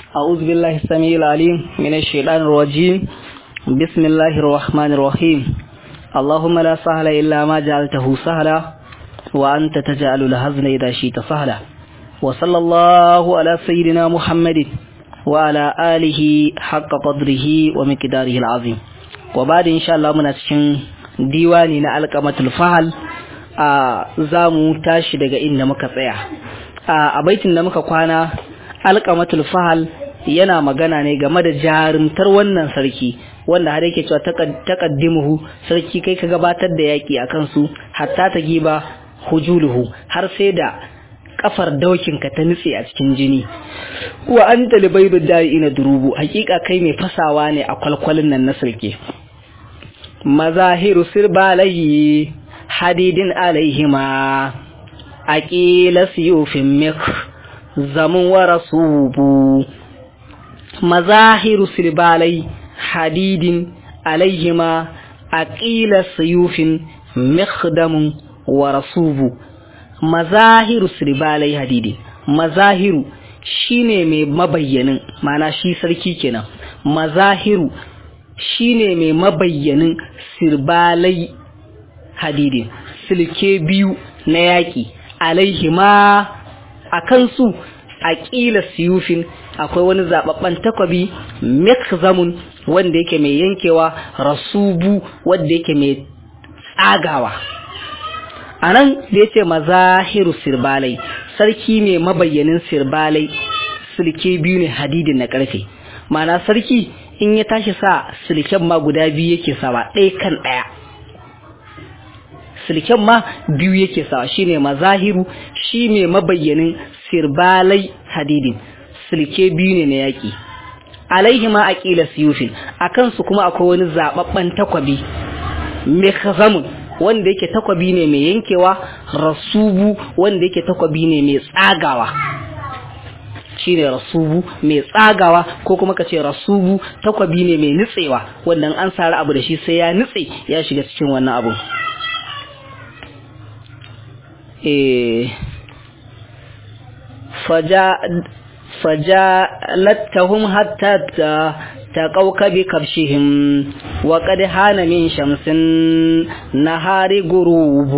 أعوذ بالله السميع العليم من الشيطان الرجيم بسم الله الرحمن الرحيم اللهم لا سهل إلا ما جعلته سهلا وأنت تجعل الحزن إذا شئت سهلا وصلى الله على سيدنا محمد وعلى آله حق قدره ومقداره العظيم وبعد إن شاء الله من أتشن ديواني نألقمة الفهل za mu tashi daga inda muka tsaya a baitin da muka kwana alƙamatul fahal yana magana ne game da jarumtar wannan sarki wanda har yake cewa taqaddimuhu sarki kai ka gabatar da yaki akan su hatta ta giba hujuluhu har sai da kafar daukin ka ta nutse a cikin jini wa anta libaydu ina durubu hakika kai mai fasawa ne a kwalkwalin nan na sarki mazahiru sirbalayi hadidin alaihima aqila siyufin mik zamun wa rasubu mazahiru silbalai hadidin alaihima aqila siyufin mikdamun wa rasubu mazahiru silbalai hadidin mazahiru shine mai mabayyanin mana shi sarki kenan mazahiru shine mai mabayyanin sirbalai hadidin silke biyu na yaƙi alaihima a kansu a ƙila siyufin akwai wani zaɓaɓɓen takwabi mekzamun wanda yake mai yankewa rasubu wanda yake mai tsagawa a nan da ya ce mazahiru sirbalai sarki mai mabayyanin sirbalai silke biyu ne hadidin na ƙarfe mana sarki in ya tashi sa silken ma guda biyu yake sawa ɗaya kan ɗaya silken ma biyu yake sawa shine mazahiru shi mai mabayyanin sirbalai hadidin silke biyu ne na yaki alaihi ma aqila siyufin akan su kuma akwai wani zababban takwabi mekhazamun wanda yake takwabi ne mai yankewa rasubu wanda yake takwabi ne mai tsagawa shine rasubu mai tsagawa ko kuma kace rasubu takwabi ne mai nutsewa wanda an sari abu da shi sai ya nutse ya shiga cikin wannan abu فجالتهم حتى تقوك بكبشهم وقد هان من شمس نهار غروب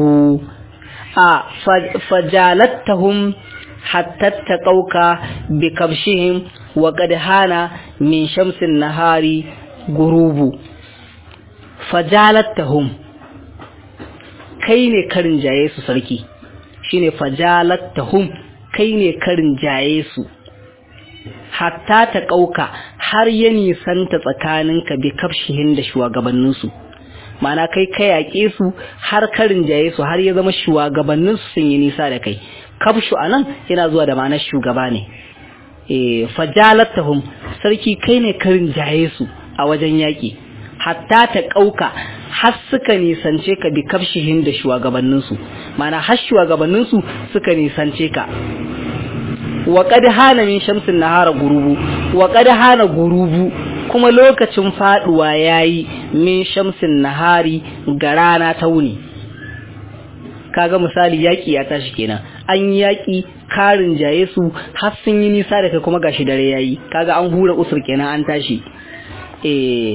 فجالتهم حتى تقوك بكبشهم وقد هان من شمس النهار غروب فجالتهم kai ne karin jaye su sarki shine fajalattahum kai ne karin jaye su hatta ta ƙauka har ya nisanta tsakaninka bi kafshihin da shugabanninsu mana kai ka yaƙe su har karin jaye su har ya zama shugabanninsu sun yi nisa da kai kafshu a nan yana zuwa da ma'anar shugaba ne fajalattahum sarki kai ne karin jaye su a wajen yaƙi hatta ta ƙauka har suka nisance ka bi kafshihin da shugabanninsu mana har shugabanninsu suka nisance ka wa qad hana min shamsin nahara gurubu wa qad hana gurubu kuma lokacin faduwa yayi min shamsin nahari ga rana ta wuni kaga misali yaki ya tashi kenan an yaki karin jaye su har sun yi nisa da kai kuma gashi dare yayi kaga an hura usur kenan an tashi eh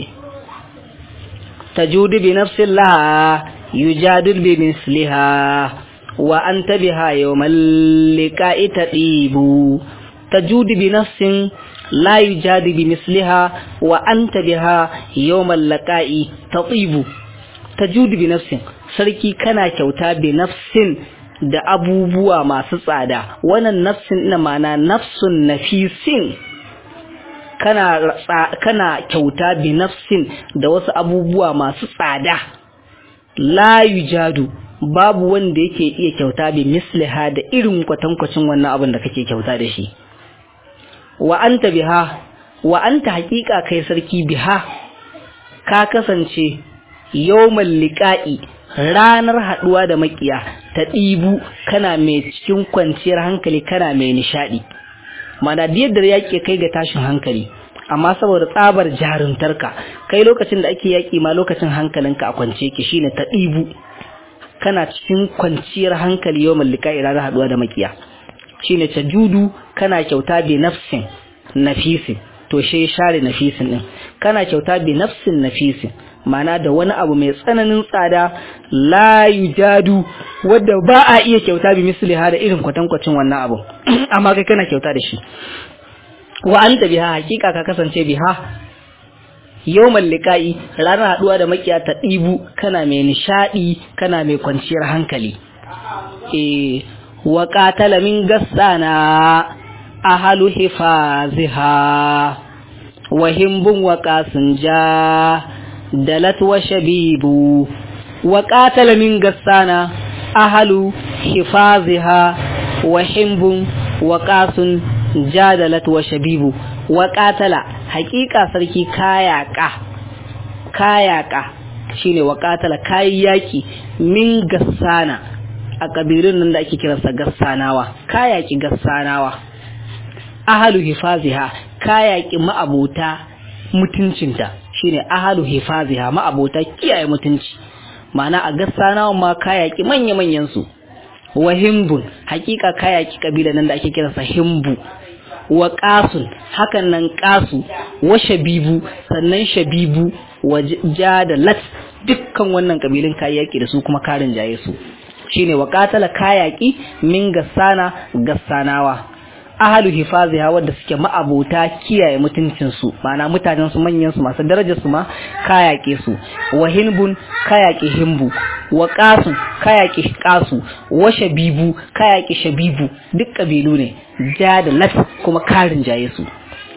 تجود بنفس لها يجادل بمثلها وأنت بها يوم اللقاء تطيب تجود بنفس لا يجاد بمثلها وأنت بها يوم اللقاء تطيب تجود بنفس sarki kana kyauta bi nafsin da abubuwa masu tsada wannan nafsin ina mana nafsun nafisin kana kana kyauta bi nafsin da wasu abubuwa masu tsada la yujadu babu wanda yake iya kyauta bi misliha da irin kwatankwacin wannan abin da kake kyauta da shi wa anta biha wa anta haqiqa kai sarki biha ka kasance yawmal liqa'i ranar haduwa da makiya ta ɗibu kana mai cikin kwanciyar hankali kana mai nishadi mana yadda yake kai ga tashin hankali amma saboda tsabar jarumtarka kai lokacin da ake yaki ma lokacin hankalinka a kwance ki shine ta ɗibu kana cikin kwanciyar hankali yau mallika ranar haduwa da makiya shine ta judu kana kyauta bi nafsin nafisin to shi share nafisin din kana kyauta bi nafsin nafisin mana da wani abu mai tsananin tsada la yujadu wadda ba a iya kyauta bi misliha da irin kwatankwacin wannan abu amma kai kana kyauta da shi wa anta biha hakika ka kasance biha yawmal liqa'i ranar haduwa da makiya ta dibu kana mai nishadi kana mai kwanciyar hankali eh wa qatala min gassana ahalu hifaziha wa himbun wa qasinja dalat wa shabibu wa qatala min gassana ahalu hifaziha wa himbun wa qasun jadalat wa shabibu wa qatala haqiqa sarki kayaka kayaka shine wa qatala kayi yaki min gassana a kabilun nan da ake kiransa gassanawa kayaki gassanawa ahalu hifaziha kayaki ma'abota mutuncinta shine ahalu hifaziha ma'abota kiyaye mutunci ma'ana a gassanawa ma kayaki manya-manyan su wa himbun hakika kayaki kabila nan da ake kiransa himbu wa qasun hakan nan qasu wa shabibu sannan shabibu wa jadalat dukkan wannan kabilun kayaki da su kuma karin jaye su shine wa qatala kayaki min gassana gassanawa ahalu hifaziha wanda suke ma'abota kiyaye mutuncin su ma'ana mutanen su manyan su masu darajar su ma kayake su wa hinbun kayake himbu wa qasun kayake qasu wa shabibu kayake shabibu duk kabilu ne ja da lat kuma karin jaye su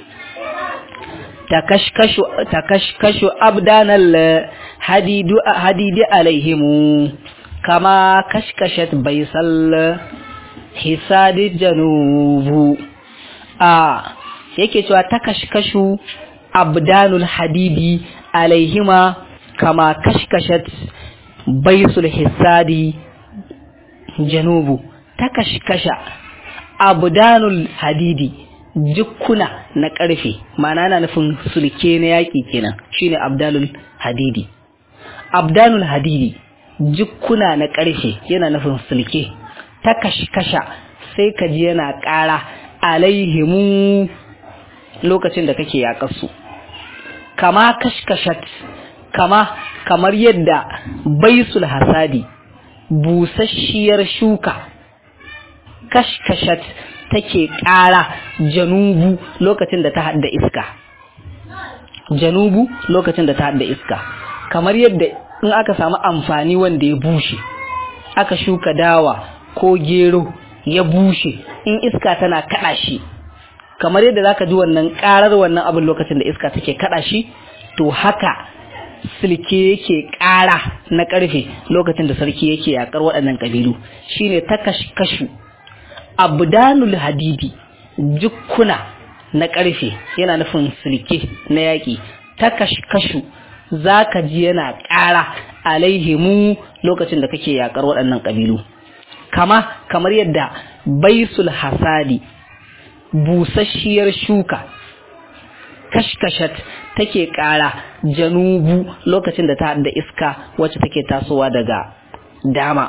takashkashu takashkashu abdanal hadidu hadidi alaihimu kama kashkashat baisal hisadi janubu a yake cewa ta kashkashu abdanul hadidi alaihima kama kashkashat baisul hisadi janubu ta kashkasha abdanul hadidi jukkuna na karfe ma'ana na nufin sulke na yaƙi kenan shine abdanul hadidi abdanul hadidi jukkuna na karfe yana nufin sulke ta kashkasha sai ka ji yana ƙara alaihimu lokacin da kake yaƙarsu kama kashkashat kama kamar yadda baisul hasadi busasshiyar shuka kashkashat take ƙara janubu lokacin da ta hadda iska janubu lokacin da ta hadda iska kamar yadda in aka samu amfani wanda ya bushe aka shuka dawa ko gero ya bushe in iska tana kada shi kamar yadda zaka ji wannan karar wannan abin lokacin da iska take kada shi to haka silke yake kara na karfe lokacin da sarki yake yakar waɗannan kabilu shine takashkashu abdanul hadidi jukkuna na karfe yana nufin silke na yaki takashkashu zaka ji yana kara alaihimu lokacin da kake yakar waɗannan kabilu kama kamar yadda baisul hasadi busasshiyar shuka kashkashat take ƙara janubu lokacin da ta da iska wacce take tasowa daga dama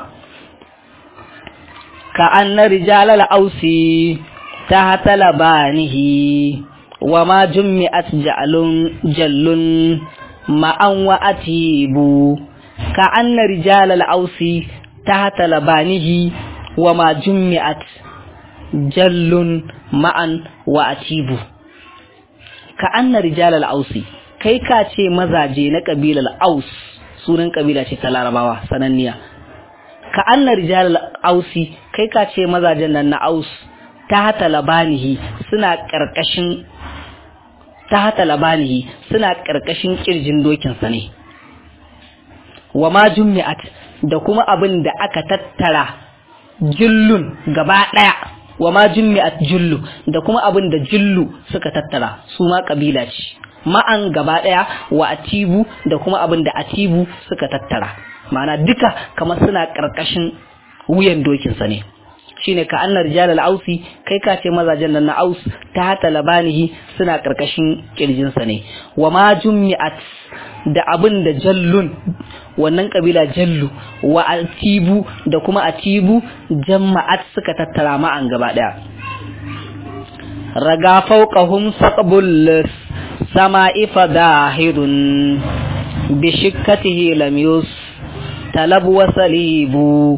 ka anna rijalal ausi ta hatala banihi wa ma jummi'at ja'alun jallun ma'an wa atibu ka anna rijalal ausi tahta labanihi wa ma jummi'at jallun ma'an wa atibu ka anna rijalal ausi kai ka ce mazaje na kabilar aus sunan kabila ce ta larabawa sananniya ka anna rijalal ausi kai ka ce mazajen nan na aus tahta labanihi suna karkashin tahta labanihi suna karkashin kirjin dokin sa ne wa ma jummi'at da kuma abin da aka tattara jullun gaba ɗaya wa ma jummi'at jullu da kuma abin da jullu suka tattara su ma kabila ce ma'an gaba ɗaya wa atibu da kuma abin da atibu suka tattara ma'ana duka kamar suna ƙarƙashin wuyan dokinsa ne shine ka annar rijal ausi kai ka ce mazajen nan na aus ta hata labanihi suna ƙarƙashin kirjinsa ne wa ma jummi'at da abin da jallun wannan kabila jallu wa atibu da kuma atibu jama'at suka tattara ma'an gaba daya raga fawqahum saqbul sama'i fadahidun bi shikkatihi lam yus talab wa salibu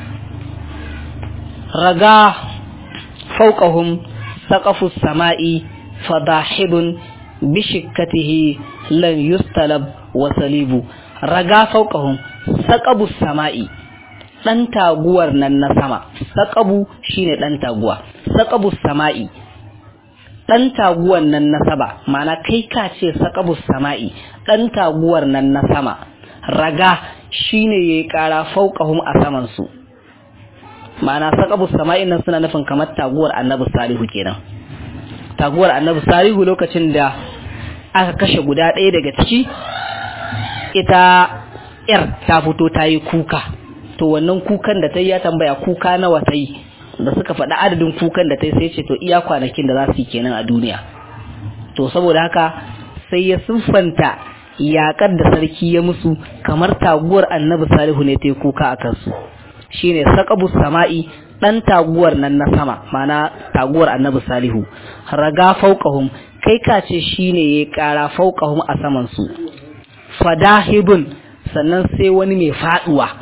raga fawqahum saqafu sama'i fadahidun bi shikkatihi lam yustalab wa salibu raga fawqahum saqabu sama'i dan taguwar nan na sama saqabu shine dan taguwa saqabu sama'i dan taguwar nan na sama ma'ana kai ka ce saqabu sama'i dan taguwar nan na sama raga shine yayi kara fawqahum a saman su ma'ana saqabu sama'in nan suna nufin kamar taguwar annabi salihu kenan taguwar annabi salihu lokacin da aka kashe guda ɗaya daga ciki ita yar ta fito ta yi kuka to wannan kukan da ta yi ya tambaya kuka nawa ta yi da suka faɗi adadin kukan da ta yi sai ce to iya kwanakin da za su yi kenan a duniya to saboda haka sai ya siffanta yaƙar da sarki ya musu kamar taguwar annabi salihu ne ta yi kuka a kansu shine saqabu sama'i dan taguwar nan na sama mana taguwar annabi salihu raga fauqahum kai ka ce shine yayi kara fauqahum a saman su fadahibun sannan sai wani mai faduwa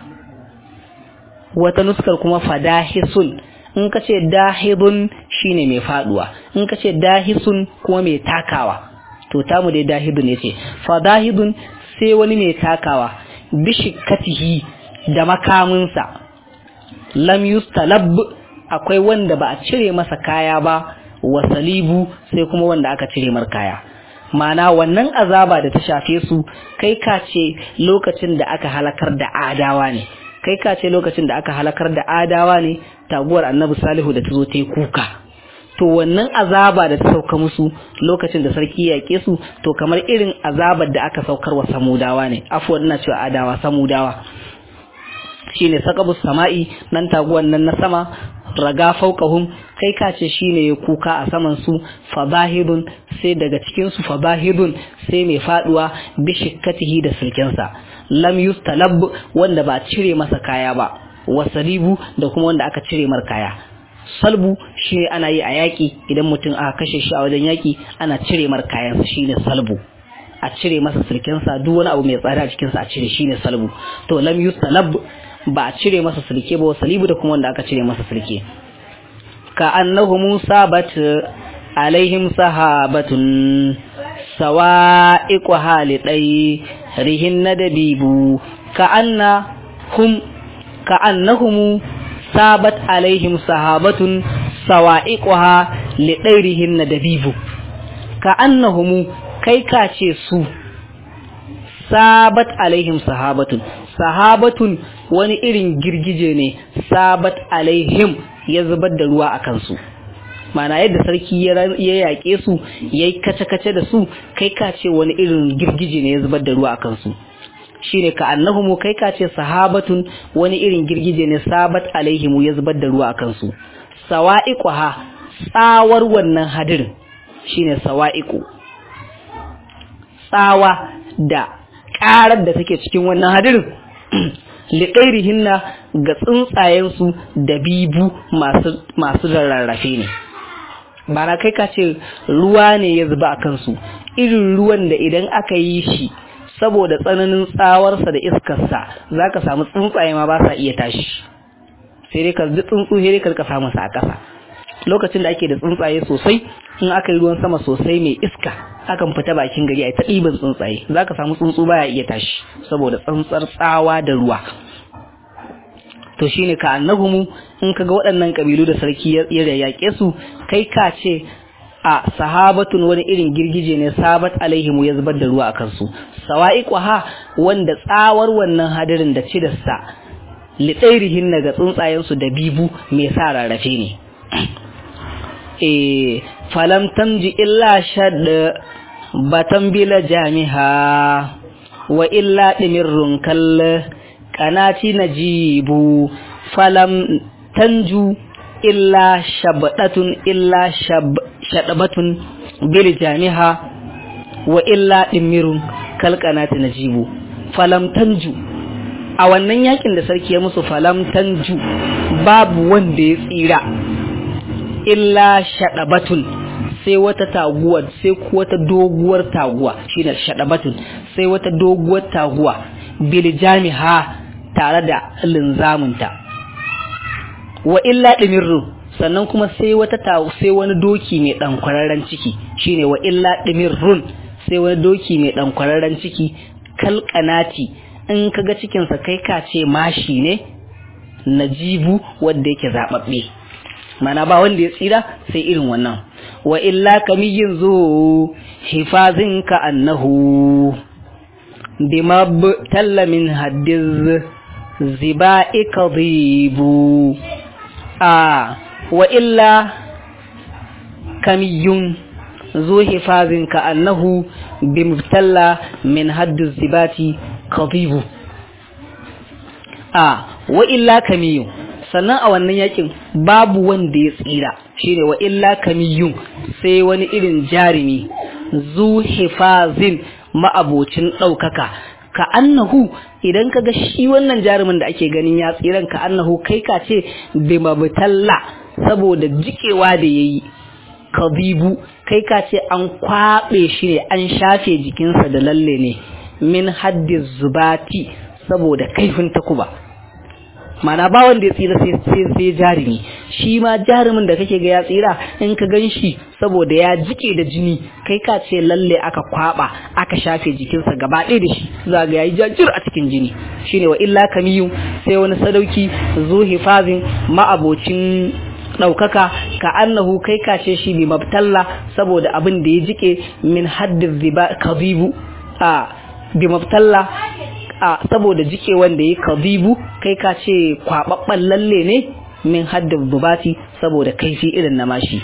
wata nuskar kuma fadahisun in ka ce dahibun shine mai faduwa in ka ce dahisun kuma mai takawa to tamu dai dahibun yace fadahibun sai wani mai takawa bishikatihi da makaminsa lam yustalab akwai wanda ba a cire masa kaya ba wa salibu sai kuma wanda aka cire mar kaya mana wannan azaba da ta shafe su kai ka ce lokacin da aka halakar da adawa ne kai ka ce lokacin da aka halakar da adawa ne taguwar annabi salihu da ta zo ta yi kuka to wannan azaba da ta sauka musu lokacin da sarki ya ke su to kamar irin azabar da aka saukar wa samudawa ne afuwan ina cewa adawa samudawa shine saqabus sama'i nan taguwan nan na sama raga fauqahum kai ka ce shine ya kuka a saman su fabahidun sai daga cikin su fabahidun sai mai faduwa bi shikkatihi da sulkensa lam yustalab wanda ba cire masa kaya ba wasalibu da kuma wanda aka cire mar kaya salbu shine ana yi a yaki idan mutum aka kashe shi a wajen yaki ana cire mar kayansa shine salbu a cire masa sulkensa duk wani abu mai tsada a cikinsa a cire shine salbu to lam yustalab ba a cire masa sulke ba salibu da kuma wanda aka cire masa sulke ka annahu musa bat alaihim sahabatun sawa'iqu halidai rihin nadabibu ka anna hum ka annahum sabat alaihim sahabatun sawa'iquha lidairihin nadabibu ka annahum kai ka ce su sabat alaihim sahabatun sahabatun wani irin girgije ne sabat alaihim ya zubar da ruwa a kansu mana yadda sarki ya yaƙe su ya yi kace-kace da su kai ka ce wani irin girgije ne ya zubar da ruwa a kansu shine ka annahumu kai ka ce sahabatun wani irin girgije ne sabat alaihimu ya zubar da ruwa a kansu sawa'iquha tsawar wannan hadirin shine sawa'iqu tsawa da ƙarar da take cikin wannan hadirin liƙairihinna ga tsuntsayensu da bibu masu rarrafe ne bara kai ka ce ruwa ne ya zuba a kansu irin ruwan da idan aka yi shi saboda tsananin tsawarsa da iskarsa za ka samu tsuntsaye ma ba sa iya tashi sai dai ka ji tsuntsu sai dai ka samu sa a ƙasa lokacin da ake da tsuntsaye sosai in aka yi ruwan sama sosai mai iska akan fita bakin gari a ta ɗiban tsuntsaye za ka samu tsuntsu baya iya tashi saboda tsantsar tsawa da ruwa to shine ka annahumu in ka ga waɗannan ƙabilu da sarki ya yaƙe su kai ka ce a sahabatun wani irin girgije ne sabat alaihimu ya zubar da ruwa a kansu sawa'iqaha wanda tsawar wannan hadirin da cidarsa litsairihin daga tsuntsayensu da bibu mai sa rarrafe ne e falam tamji illa shad batan bila jamiha wa illa dimirrun kal kanati najibu falam tanju illa shabdatun illa shab shadabatun bil jamiha wa illa dimirrun kal kanati najibu falam tanju a wannan yakin da sarki ya musu falam tanju babu wanda ya tsira illa shaɗabatun sai wata taguwa sai wata doguwar taguwa shine shadabatun sai wata doguwar taguwa bil jamiha tare da linzamunta wa illa dimirru sannan kuma sai wata sai wani doki mai dan kwararren ciki shine wa illa dimirrun sai wani doki mai dan kwararren ciki kalkanati in kaga cikin sa kai ka ce mashi ne najibu wanda yake zababbe mana ba wanda ya tsira sai irin wannan wa illa kamiyin zo hifazin ka annahu bima talla min haddiz ziba'i kadhibu a wa illa kamiyun zo hifazin ka annahu bimtalla min haddiz zibati kadhibu a wa illa kamiyun sannan a wannan yakin babu wanda ya tsira shine wa illa kamiyun sai wani irin jarumi zu hifazin ma'abocin ɗaukaka ka annahu idan ka ga shi wannan jarumin da ake ganin ya tsiran ka annahu kai ka ce bimabtalla saboda jikewa da yayi kabibu kai ka ce an kwaɓe shi ne an shafe jikinsa da lalle ne min haddiz zubati saboda kaifin takuba mana ba wanda ya tsira sai sai jarumi shi ma jarumin da kake ga ya tsira in ka gan shi saboda ya jike da jini kai ka ce lalle aka kwaba aka shafe jikinsa gaba ɗaya da shi za ga yayi jajir a cikin jini shine wa illa kamiyu sai wani sadauki zu hifazin ma'abocin ɗaukaka ka annahu kai ka ce shi bi mabtalla saboda abin da ya jike min haddiz ziba kazibu a bi mabtalla a saboda jike wanda ya kazibu kai ka ce kwababban lalle ne min haddin bubati saboda kaifi irin na mashi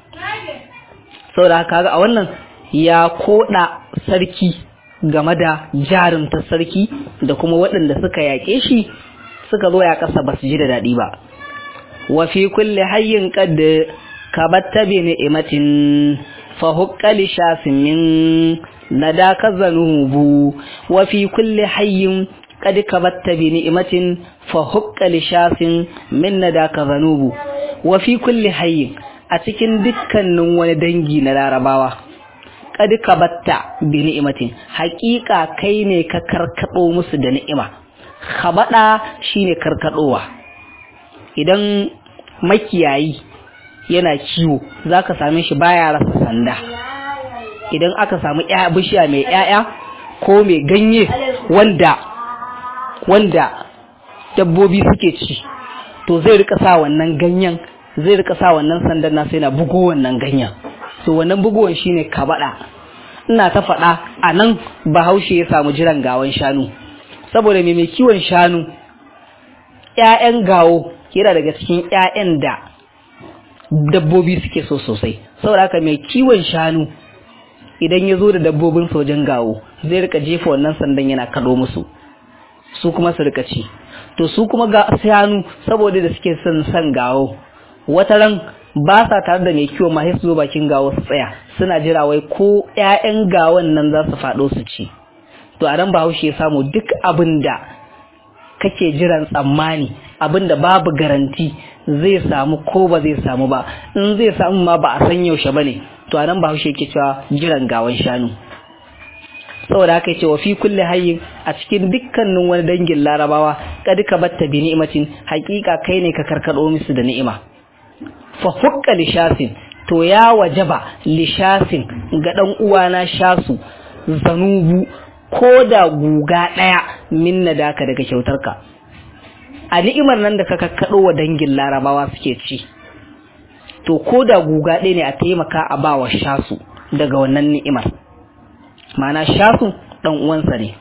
saboda haka ga a wannan ya koda sarki game da jarumta sarki da kuma waɗanda suka yaƙe shi suka zo ya ƙasa ba su ji da daɗi ba wa fi kulli hayyin qad kabatta bi ni'matin fa huqqali shafin min nadaka zanubu wa fi kulli hayyin qad kabatta bi ni'matin fa hukka li shafin min nadaka zanubu wa fi kulli hayyin a cikin dukkanin wani dangi na larabawa qad kabatta bi ni'matin haƙiƙa kai ne ka karkado musu da ni'ima khabada shine karkadowa idan makiyayi yana kiwo zaka same shi baya rasa sanda idan aka samu bishiya mai ƴaƴa ko mai ganye wanda wanda dabbobi suke ci to zai rika sa wannan ganyen zai rika sa wannan sandan na sai na bugo wannan ganyen to wannan bugowan shine kabada ina ta faɗa a nan bahaushe ya samu jiran gawan shanu saboda mai mai kiwon shanu ƴaƴan gawo yana daga cikin ƴaƴan da dabbobi suke so sosai saboda haka mai kiwon shanu idan ya zo da dabbobin sojan gawo zai rika jefa wannan sandan yana kado musu su kuma su rika ci to su kuma ga shanu saboda da suke son san gawo wata ran ba sa tare da mai kiwon ma su zo bakin gawo su tsaya suna jira wai ko ƴaƴan gawon nan za su faɗo su ci to a nan bahaushe ya samu duk abin da kake jiran tsammani abin da babu garanti zai samu ko ba zai samu ba in zai samu ma ba a san yaushe ba ne to anan ba haushe yake cewa jiran gawan shanu saboda haka yace wa fi kulli hayyin a cikin dukkanin wani dangin larabawa kad ka batta bi ni'matin haqiqa kai ne ka karkado musu da ni'ima fa hukka li shasin to ya wajaba li shasin ga dan uwana shasu zanubu ko da guga daya min nadaka daga kyautarka a ni'imar nan da ka kakkado wa dangin larabawa suke ci to ko da guga ɗaya ne a taimaka a ba wa shasu daga wannan ni'imar ma'ana shasu ɗan uwansa ne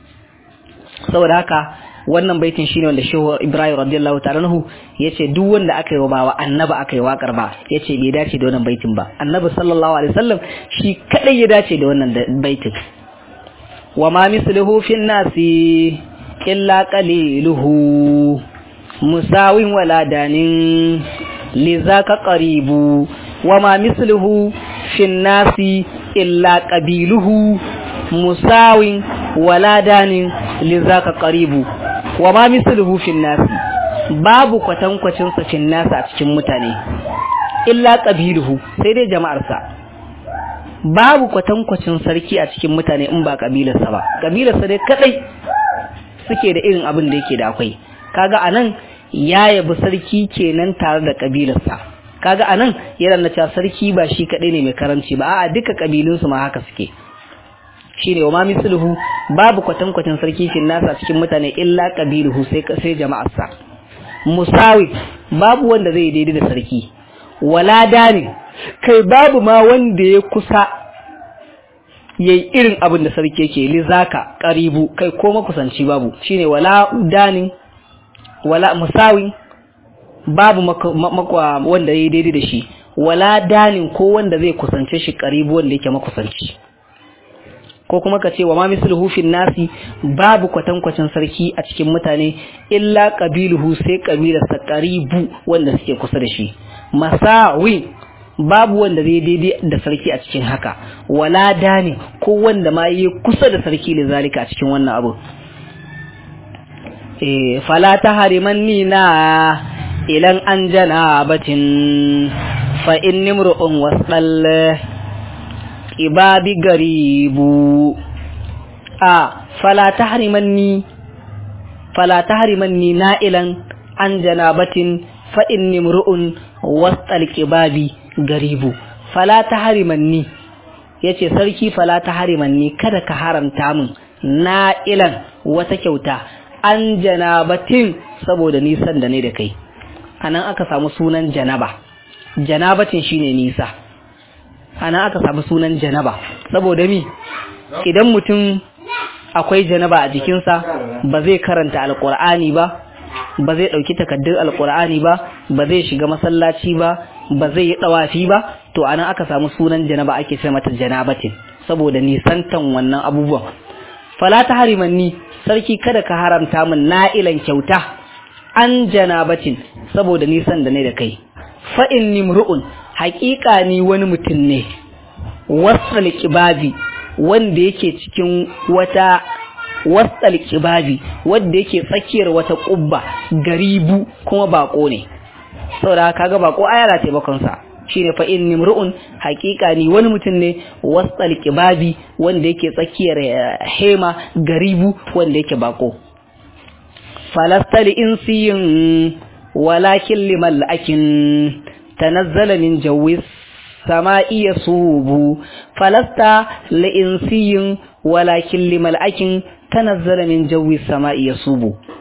saboda haka wannan baitin shine wanda shehu ibrahim radiyallahu ta'ala anhu yace duk wanda aka yi wa bawa annabi aka yi wakar ba yace bai dace da wannan baitin ba annabi sallallahu alaihi wasallam shi kadai ya dace da wannan baitin wa ma misluhu fin nasi illa qaliluhu musawin wala danin lizaka qaribu wama misluhu fin nasi illa qabiluhu musawin wala danin lizaka qaribu wama misluhu fin nasi babu kwatankwacin sa fin nasi a cikin mutane illa qabiluhu sai dai jama'arsa babu kwatankwacin sarki a cikin mutane in ba kabilarsa ba kabilarsa dai kadai suke da irin abin da yake da akwai kaga anan ya yabi sarki kenan tare da kabilarsa kaga anan yana na cewa sarki ba shi kadai ne mai karamci ba a'a duka kabilunsu ma haka suke shine wa ma misluhu babu kwatankwacin sarki shin nasa cikin mutane illa qabiluhu sai sai jama'arsa musawi babu wanda zai daidai da sarki wala dani kai babu ma wanda ya kusa yayi irin abin da sarki yake li zaka qaribu kai ko makusanci babu shine wala dani wala musawi babu makwa wanda yayi daidai da shi wala danin ko wanda zai kusance shi qaribu wanda yake makusanci ko kuma ka ce wa ma misluhu fin nasi babu kwatankwacin sarki a cikin mutane illa qabiluhu sai kabilarsa qaribu wanda suke kusa da shi masawi babu wanda zai daidai da sarki a cikin haka wala dani ko wanda ma yi kusa da sarki da zalika a cikin wannan abu eh fala tahrimanni na ilan an janabatin fa inni mru'un wasdal ibabi garibu a fala tahrimanni fala tahrimanni na'ilan an janabatin fa inni mru'un wasal qibabi garibu fala tahrimanni yace sarki fala tahrimanni kada ka haramta min na'ilan wata kyauta an janabatin saboda nisan da ne da kai anan aka samu sunan janaba janabatin shine nisa ana aka samu sunan janaba saboda mi idan mutum akwai janaba a jikinsa ba zai karanta alkur'ani ba ba zai ɗauki takaddun alkur'ani ba ba zai shiga masallaci ba ba zai yi ɗawafi ba to ana aka samu sunan janaba ake ce mata janabatin saboda nisantan wannan abubuwan fala ta harimanni sarki kada ka haramta min na'ilan kyauta an janabatin saboda nisan da ne da kai fa inni mru'un haƙiƙa ni wani mutum ne wasal kibabi wanda yake cikin wata wasal kibabi wanda yake tsakiyar wata ƙubba garibu kuma bako ne saboda kaga bako ayala taimakon sa shine fa inni mru'un haƙiƙa ni wani mutum ne wasal kibabi wanda yake tsakiyar hema garibu wanda yake bako falastali insiyin walakin limal akin تنزل من جو السماء يصوب فلست لإنسي ولكن لملأك تنزل من جو السماء يصوب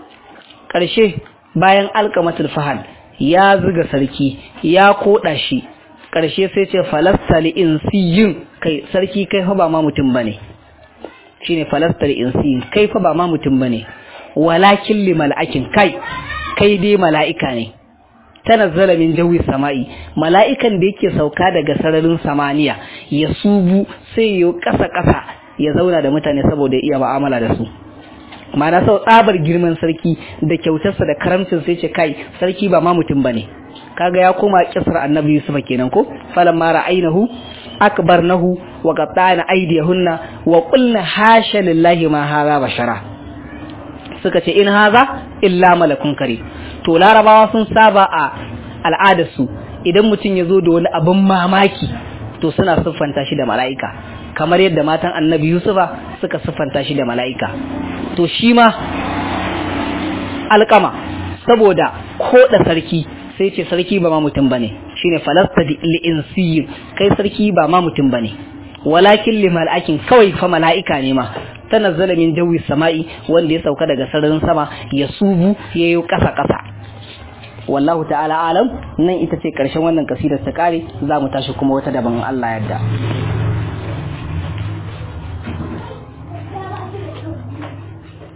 ƙarshe bayan alkamatul fahal ya zuga sarki ya koda shi ƙarshe sai ce falasta li insiyin kai sarki kai fa ba ma mutum bane shine falasta li insiyin kai fa ba ma mutum bane walakin li mala'akin kai kai dai mala'ika ne tanazzala min jawi sama'i mala'ikan da yake sauka daga sararin samaniya ya subu sai ya kasa kasa ya zauna da mutane saboda iya mu'amala da su ma'ana sau tsabar girman sarki da kyautarsa da karamcin sai ce kai sarki ba ma mutum bane kaga ya koma kisar annabi yusuf kenan ko falan mara ainahu akbarnahu wa qatta'na aydiyahunna wa qulna hasha lillahi ma hadha bashara suka ce in haza illa malakun kare to larabawa sun saba a al'adarsu idan mutum ya zo da wani abin mamaki to suna siffanta shi da mala'ika kamar yadda matan annabi yusufa suka siffanta shi da mala'ika to shi ma alkama saboda koda sarki sai ce sarki ba ma mutum bane shine falasta li'insiyin kai sarki ba ma mutum bane walakin limal'akin kawai fa mala'ika ne ma tanazzala min jawi sama'i wanda ya sauka daga sararin sama ya subu yayi kasa kasa wallahu ta'ala alam nan ita ce karshen wannan kasidar ta kare za mu tashi kuma wata daban Allah yadda